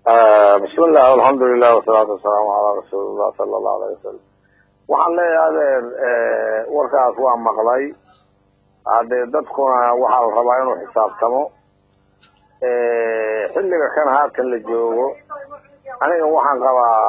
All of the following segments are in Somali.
bismillah alxamdulilah wasalaatu wasalaamu calaa rasuulillah sala allahu alayh wasalam waxaan leeyahay adeer warkaas waa maqlay haddee dadkuna waxaa la rabaa inuu xisaabtamo xilliga kan haatan la joogo aniga waxaan qabaa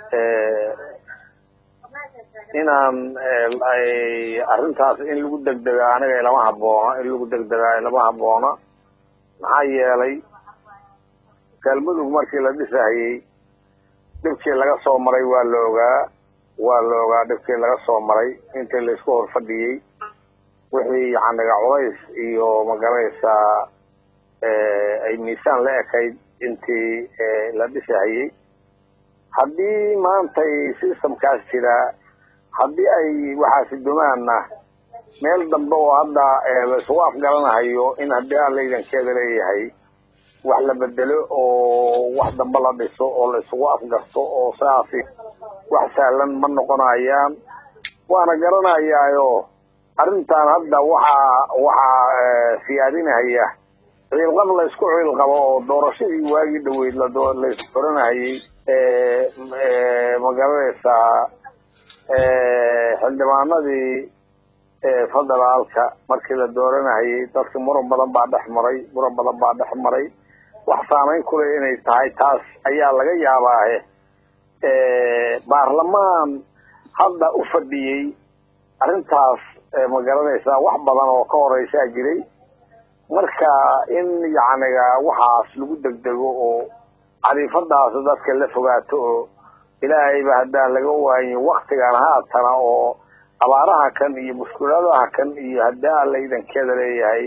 inaan arrintaas in lagu degdega aniga ilama haboona in lagu degdegaa ilama haboona maxaa yeelay galmudug markii la dhisahayey dhibkii laga soo maray waa la ogaa waa la ogaa dhibkii laga soo maray intii laisku hor fadhiyey wixii yacniga culays iyo magaraysaa ay miisaan la ekayd intii la dhisahayey haddii maantay systemkaas jiraa haddii ay waxaasi dumaana meel dambe oo hadda laisugu afgaranahayo in haddii aan laydankeeda leeyahay wax la bedelo oo wax dambe la dhiso oo la isugu afgarto oo saasi wax sahlan ma noqonayaan waana garanayaayo arrintan hadda waxaa waxaa siyaadinahaya ciilqab la isku ciilqabo oo doorashadii waagii dhaweyd laisdoranahayey ma garanaysaa xildhibaanadii federaalka markii la dooranahayey dadka muran badan baa dhex maray muran badan baa dhex maray wax saamayn kule inay tahay taas ayaa laga yaabaahe baarlamaan hadda u fadhiyey arrintaas ma garanaysaa wax badan oo ka horeysaa jiray marka in yacniga waxaas lagu degdego oo cariifadaas dadka la fogaato oo ilaahayba haddaan laga waayin waktigan haatana oo abaaraha kan iyo mushkuladaha kan iyo haddii aan laydankeeda leeyahay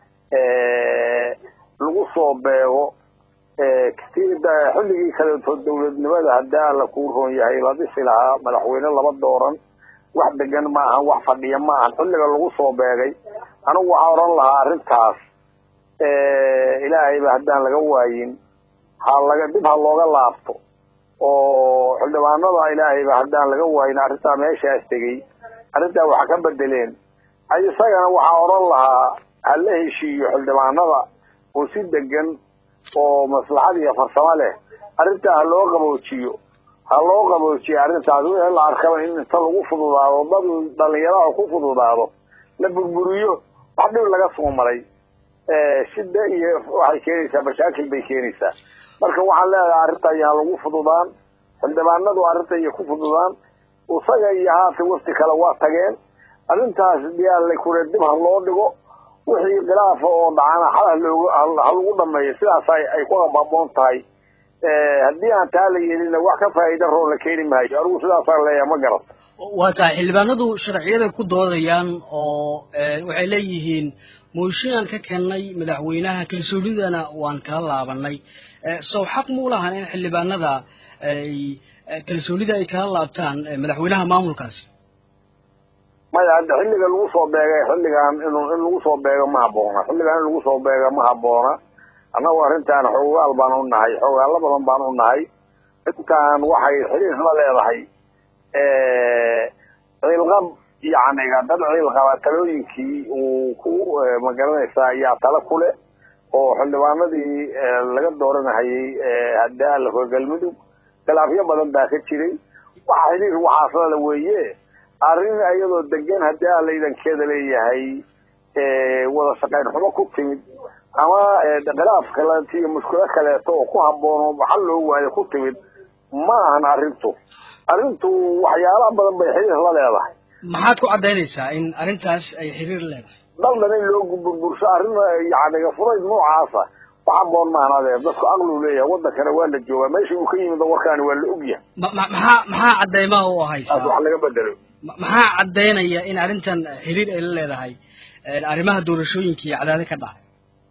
lagu soo beego xilligii kaleeto dawladnimada haddii alla kuu roon yahay la dhisi lahaa madaxweyne laba dooran wax degan ma ahan wax fadhiya ma ahan xilliga lagu soo beegay anigu waxaa odhan lahaa arrintaas ilaahayba haddaan laga waayin ha laga dib ha looga laabto oo xildhibaanada ilaahayba haddaan laga waayin arrintaa meeshaas tegey arrintaa waxa ka bedeleen isagana waxaa odhan lahaa ha la heshiiyo xildhibaanada oo si degan oo maslaxad iyo farsamo leh arrintaa ha loo qaboojiyo ha loo qaboojiyo arrintaas wixii la arkaba in inta lagu fududaado dad dhalinyaraha ku fududaado la burburiyo wax dhib laga soo maray shida iyo waxay keenaysaa mashaakil bay keenaysaa marka waxaan leedahay arrinta ayaan lagu fududaan xildhibaanadu arrinta iyo ku fududaan isaga iyo haatan wafti kale waa tageen arrintaas diyaarla kure dib ha loo dhigo wixii khilaafa oo dhacana xal halooga ha lagu dhameeyo sidaas ay ku haboon tahay haddii aan taa la yeelina wax ka faa'iida roo la keeni maayo anigu sidaasaan leeyahay ma garat waa tahay xildhibaanadu sharciyada ku doodayaan oo waxay leeyihiin mooshinaan ka kennay madaxweynaha kalsoonidana waan kala laabanay sow xaq muu lahan in xildhibaanada ay kalsoonida ay kala laabtaan madaxweynaha maamulkaasi maya hadda xilliga lagu soo beegay xilligan in in lagu soo beego ma haboona xilligan in lagu soo beego ma haboona annagu arrintaan xoogaal baan u nahay xoogaallo badan baan u nahay intaan waxay xiriir la leedahay ciilqab yacniga dad ciilqaba talooyinkii uu ku magaranaysaa ayaa tala kule oo xildhibaanadii laga dooranahayey haddii alla galmudug khilaafyo badan baa ka jiray waxa xiriir waxaaslala weeye arrin iyadoo degan haddii aan laydankeeda leeyahay wada shaqayn xumo ku timid ama khilaaf kaleeto iyo mushkilo kaleeto oo ku habboon oo maxal loo waayo ku timid ma ahan arrintu arrintu waxyaalaha badan bay xiriir la leedahay maxaad ku caddaynaysaa in arrintaas ay xiriir leedahay daldan in loo burbursho arrin yacniga furayd noocaasa wax habboon maahan adeer dadku aqligu leeyahay waddankana waa la joogaa meesha uu ka yimid warkaani waa la ogyahay maxaa maxaa caddaymaha u ahaysaa wax laga bedelo maxaa caddaynaya in arrintan xiriir ay la leedahay arrimaha doorashooyinka iyo cadaadi ka dhacay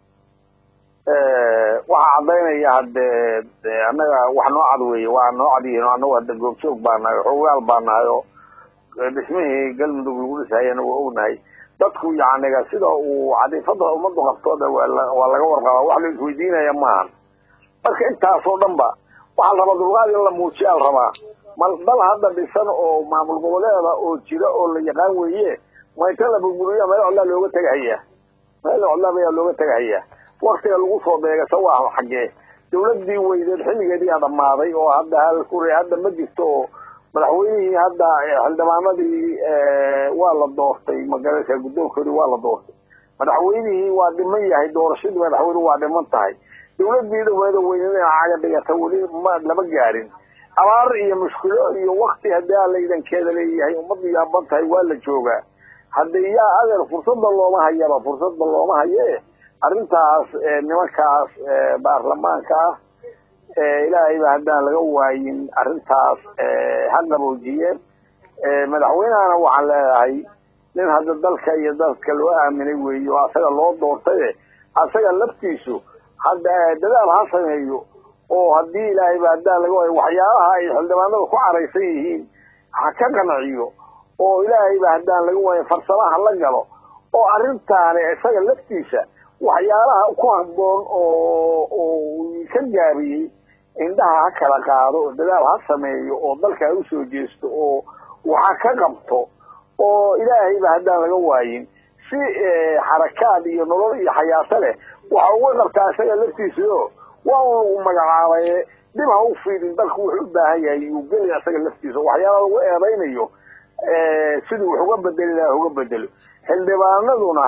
waxaa caddaynaya haddee annaga wax noo cad weeye waa noo cad yihiin annagu hadda goobjoog baa nahay xoogaal baa nahay oo dhismihii galmudug lagu dhisahayana waa ognahay dadku yacniga sida uu cadiifada ummaddu qabtooda waa waa laga warqabaa wax la isweydiinaya maahan marka intaasoo dhan ba waxaa la rabaa dulqaad in la muujiyaa la rabaa mal dal hadda dhisan oo maamul goboleeda oo jira oo la yaqaan weeye ma inta la burburiya meel codlaa looga tegahaya meel codlaab ayaa looga tegahaya waktiga lagu soo beega sa waa xaggee dawladdii weydeed xilligeediyaa dhammaaday oo hadda halkuri hadda ma jirto oo madaxweynihii hadda xildhibaanadii waa la doortay magaraysa guddoonkoodii waa la doortay madaxweynihii waa dhiman yahay doorashadii madaxweyne waa dhiman tahay dawladdii dhaweeda weyneed ina caga dhigata weli ma lama gaarin abaar iyo mushkilo iyo wakti haddii a laydankeeda leeyahay ummaddu yaaban tahay waa la joogaa hadde yaa adeer fursadda looma hayaba fursadda looma haye arrintaas nimankaas baarlamaanka ah ilaahayba haddaan laga waayin arrintaas ha qaboojiyeen madaxweynehana waxaan leedahay nin hadda dalka iyo dadka loo aaminay weeye oo asaga loo doortaye asaga laftiisu hadda dadaal ha sameeyo oo haddii ilaahayba haddaan laga waayo waxyaabaha ay xildhibaanada ku caraysan yihiin ha ka qanciyo oo ilaahayba haddaan laga waayo farsamaha la galo oo arrintaani isaga laftiisa waxyaalaha ku habboon oo oo ka gaabiyey indhaha ha kala qaado dadaal ha sameeyo oo dalka ha usoo jeesto oo waxa ka qabto oo ilaahayba haddaan laga waayin si xarakaad iyo nolol iyo xayaato leh waxa uga qabtaa isaga laftiisao waa un lagu magacaabaye dib ha u fiidin dalku wuxuu u baahan yahay yuu geli isaga laftiisa waxyaala lagu eedaynayo sidii wax uga bedeli laha uga bedelo xildhibaanaduna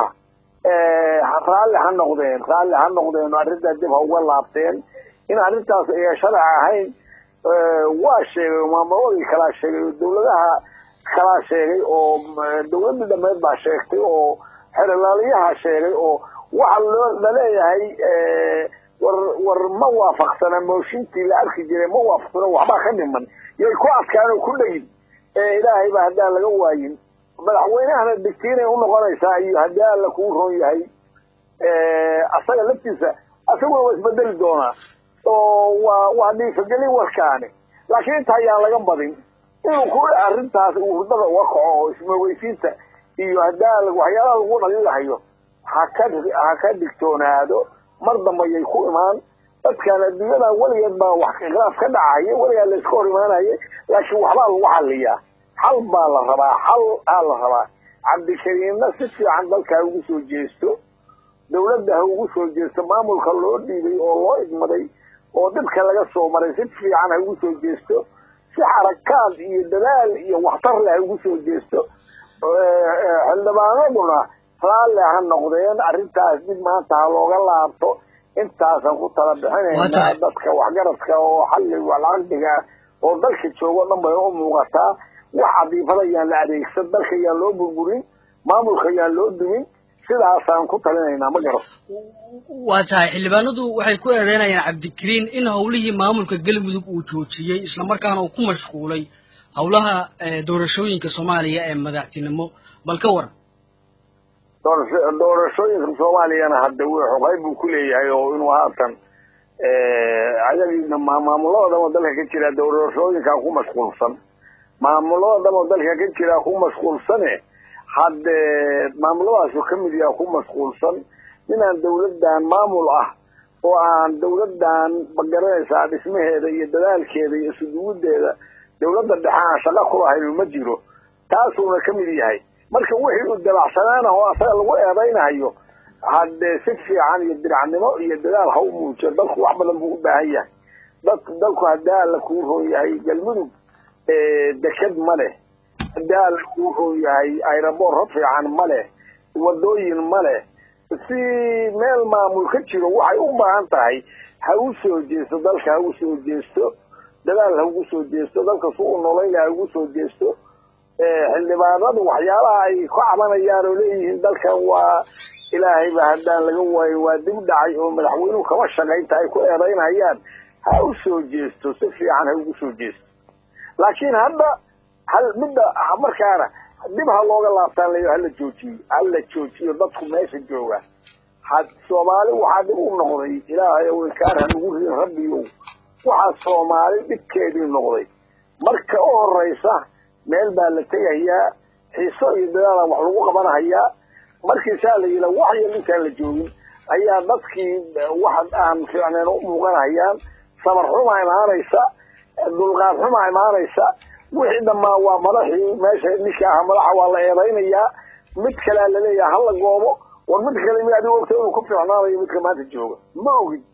raalli ha noqdeen raalli ha noqdeen arrintaa dib ha uga laabteen in arrintaas ay sharci ahayn waa sheegay maamuladii kalaa sheegay oo dawladaha kalaa sheegay oo dawladdii dhameed baa sheegtay oo xerolaaliyaha sheegay oo waxa loo laleeyahay war war ma waafaqsana mooshintii la arki jiray ma waafaqsana waxbaa ka dhiman yay ku adkaan oo ku dhegin ilaahayba haddaan laga waayin madaxweynehana digtiinay unoqonaysaa iyo haddii alla kuu roon yahay asaga laftiisa asaguna waa isbedeli doonaa oo waa waa dhiifagelin warkaani laakiin inta ayaan laga badin inuu ku arrintaas uu hurdada uga kaco oo ismoogeysiinta iyo hadaa waxyaalaha lagu dhaliilahayo ha ka ha ka digtoonaado mar dambe yay ku imaan dadkan adduunyada weligeed baa wax khilaaf ka dhacaya weligaa la iska hor imaanaya laakiin waxbaa lagu xaliyaa xal baa la rabaa xal aa la rabaa cabdikariimna si fiican dalka ha ugu soo jeesto dawladda ha ugu soo jeesto maamulka loo dhiibay oo loo idmaday oo dhibka laga soo maray si fiican ha ugu soo jeesto si xarakaad iyo dadaal iyo waxtar leh ha ugu soo jeesto xildhibaanaduna raalli ha noqdeen arrintaas dib maanta ha looga laabto intaasaan ku tala bixinaynaa dadka waxgaradka oo xalli walcaqdiga oo dalka joogo dhan bay u muuqataa wax cadiifada yaan la adeegsan dalka yaan loo burburin maamulka yaan loo dumin sidaasaan ku talinaynaa ma garan waa tahay xildhibaanadu waxay ku eedeynayaan cabdikariin in hawlihii maamulka galmudug uu joojiyey islamarkaana uu ku mashquulay hawlaha doorashooyinka soomaaliya ee madaxtinimo bal ka waran doorashooyinka soomaaliyana hadda w xoqeyb buu ku leeyahay oo inuu haatan ayagiina maamulada dhamo dalka ka jira doorashooyinkaa ku mashquulsan maamulada dhamo dalka ka jira ku mashquulsane hadde maamuladaasuu ka mid yaha ku mashquulsan inaan dawladdan maamul ah oo aan dawladdan magaranaysaa dhismaheeda iyo dadaalkeeda iyo isuduwiddeeda dawladda dhexe aan shaqo kulahayn ma jiro taasuuna ka mid yahay marka wixii uu dabacsanaana oo asaga lagu eedaynayo haddee si fiican iyo diracnimo iyo dadaal ha u muujiyo dalku wax badan buu u baahan yahay dad dalku haddii alla kuu roon yahay galmudug deked ma leh haddii alla kuu roon yahay aeroboor fiican ma leh wadooyin ma leh si meel maamul ka jiro waxay u baahan tahay ha u soo jeesto dalka ha u soo jeesto dadaal ha ugu soo jeesto dalka su u noloyla ha ugu soo jeesto xildhibaanadu waxyaalaha ay ka cabanayaan oo leeyihiin dalkan waa ilaahayba haddaan laga waayo waa dib dhacay oo madaxweynuhu kama shaqaynta ay ku eedaynayaan ha u soo jeesto si fiican ha ugu soo jeesto laakiin hadda hal midda markaana dib ha looga laabtaan la hala joojiyo hala joojiyo dadku meesha jooga had soomaali waxaa dib u noqday ilaahay ow inkaar ha nagu rin rabbiyow waxaa soomaali dhibkeedii noqday marka u horeysa meel baa la tegayaa xiiso iyo dadaalaan wax lagu qabanahayaa markiisaa la yidha wax yar intaan la joogin ayaa dadkii wax aan fiicneen u muuqanayaan sabar xumaa imaanaysa dulqaad xumaa imaanaysa wixii dhammaa waa madaxii meesha ninka aha madaxa waa la eedaynayaa mid kalea laleeyaha hala goobo war mid kale mi adigo ogta inuu ku fiicnaanayo midka maanta jooga ma ogid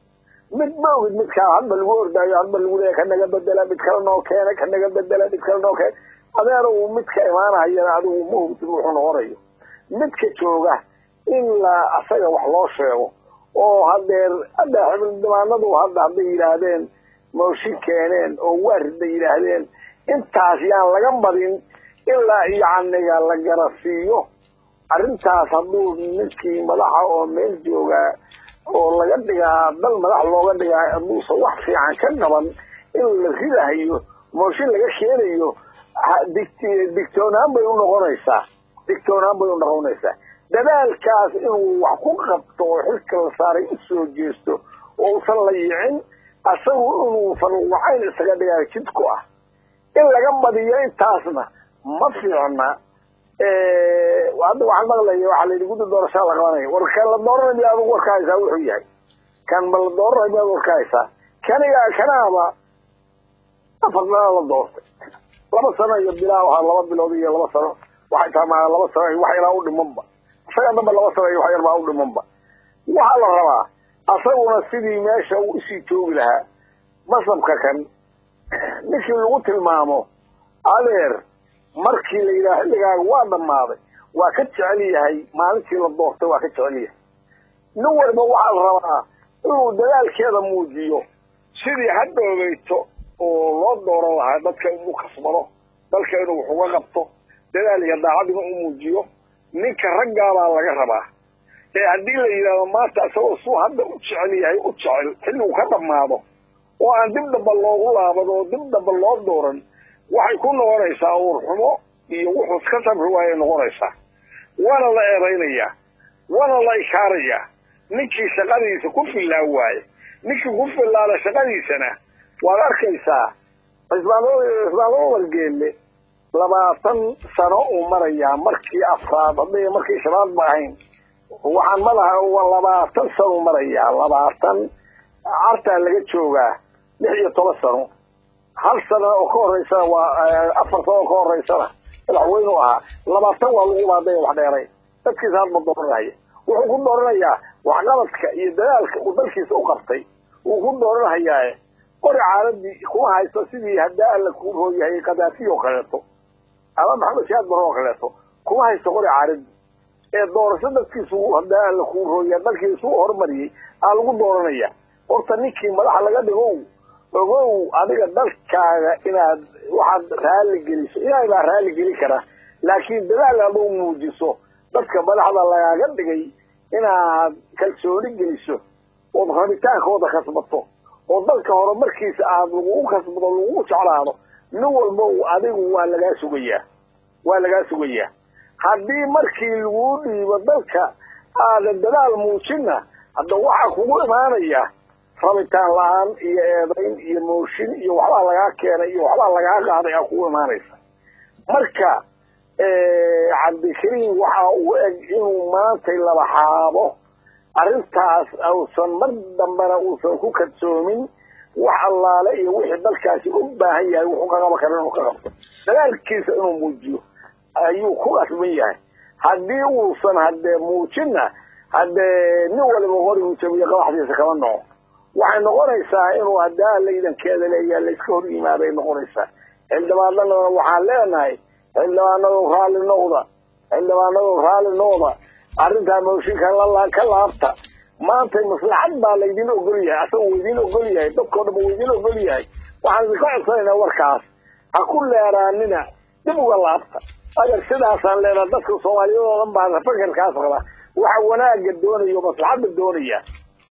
mid ma ogid midkaa hadba lagu ordaayo hadba lagu leeya ka naga bedela mid kale noo keena ka naga bedela mid kale noo keena adeer uu midka imaanahayana adigu ma hubtid wuxuu noqonayo midka jooga in la asaga wax loo sheego oo hadeer hadda xildhibaanadu hadda hadday yidhaahdeen mooshin keeneen oo waarid bay yidhaahdeen intaas yaan laga badin ilaa yacniga la garasiiyo arrintaas hadduu ninkii madaxa oo meel joogaa oo laga dhigaa dal madax looga dhigaa hadduusan wax fiican ka qaban in la ridahayo mooshin laga keenayo digtoonaan bay u noqonaysaa digtoonaan bay u noqonaysaa dadaalkaas inuu wax ku qabto oo xilka la saaray u soo jeesto oo usan la yicin asagu inuu fanuwacayn isaga dhigaa jid ku ah in laga badiyo intaasna ma fiicna hadda waxaan maqlaya waxaa la yidhi guddi doorashaa la qabanaya war kan la dooranay miya adigu warka haysaa wuxuu yahay kan ma la dooranay miyaad warka haysaa kaniga kanaaba afar dana la doortay laba sano iyo bilaa wahaa laba bilood iyo laba sano waxay tamaa laba sano iyo wax yaraa u dhimanba isaga dhanba laba sano iyo wax yar baa u dhimanba waxaa la rabaa asaguna sidii meesha uu isii joogi lahaa masabka kan ninkii lagu tilmaamo adeer markii la yidhaha xilligaaga waa dhammaaday waa ka jecel yahay maalintii la doortay waa ka jecel yahay nin walba waxaa la rabaa inuu dadaalkeeda muujiyo sidii hadhoogeyto oo loo dooran lahaa dadka inuu kasbado dalka inuu wax uga qabto dadaal iyo daacadina u muujiyo ninka raggaabaa laga rabaa ee haddii la yidhahdo maanta isagoo suu hadda u jecel yahay u jecel xilligu ka dhammaado oo aan dib dhamba loogu laabado oo dib dhamba loo dooran waxay ku noqonaysaa uurxumo iyo wuxuu iska sabri waayay noqonaysaa waana la eedaynayaa waana la ishaarayaa ninkii shaqadiisa ku fillaan waaye ninkii ku fillaada shaqadiisana waad arkaysaa cismaan umar geelle labaatan sano uu marayaa markii afraad hadday markii shanaad ba ahayn waxaan madaha labaatan sano marayaa labaatan cartaa laga joogaa lix iyo toban sano hal sana oo ka horeysana waa afar sano oo ka horeysana madaxweynu ahaa labaatan waa lagu baaday wax dheeray dadkiisa hadba dooranaya wuxuu ku dooranayaa waxqabadka iyo dadaalka uu dalkiisa u qabtay wuu ku dooranhayaa qori caaladii kuma haysto sidii haddaa alla kuu rooyahay kadaafi oo kaleeto ama maxamed siyaad bare oo kaleeto kuma haysto qori caaladii ee doorasho dadkiisu haddaa alla kuu rooya dalkiisu u horumariyey aa lagu dooranaya horta ninkii madaxa laga dhigow ogow adiga dalkaaga inaad waxaad raali geliso ilaahay baa raali geli kara laakiin dadaal aduu muujiso dadka madaxda lagaaga dhigay inaad kalsooni geliso ood rabitaankooda kasbato oo dalka horumarkiisa aad lagugu kasbado lagugu jeclaado nin walba adigu waa lagaa sugayaa waa lagaa sugayaa haddii markii laguu dhiibo dalka aadan dadaal muujinna hadda waxaa kugu imaanaya rabitaan la-aan iyo eedayn iyo mooshin iyo waxbaa lagaa keenay iyo waxbaa lagaa qaaday aa kugu imaanaysa marka cabdikariim waxa uu eg inuu maantay laba xaabo arrintaas uusan mar dambena uusan ku kadsoomin wax allaale iyo wixii dalkaasi u baahan yahay wuxuu ka qaban kara inuu ka qabto dadaalkiisa inuu muujiyo ayuu ku qasban yahay haddii uusan haddee muujinna haddee nin waliba qorigu jabiyo qabaxdiisa kama noco waxay noqonaysaa inuu haddaa laydankeeda leeyaha layska hor yimaaday noqonaysaa xildhibaanadana waxaan leenahay xildhibaanadu raalli noqda xildhibaanadu raalli noqda arrintaa mooshinka ka laabta maanta maslaxad baa laydin ogol yahay asaga uu idin ogol yahay dadkao dhan uu idin ogol yahay waxaan idinka codsanaynaa warkaas ha ku leeraanina dib uga laabta agar sidaasaan leenaha dadka soomaaliyeed oo dhan baa fakarkaas qaba waxa wanaaga doonaya maslaxadda doonaya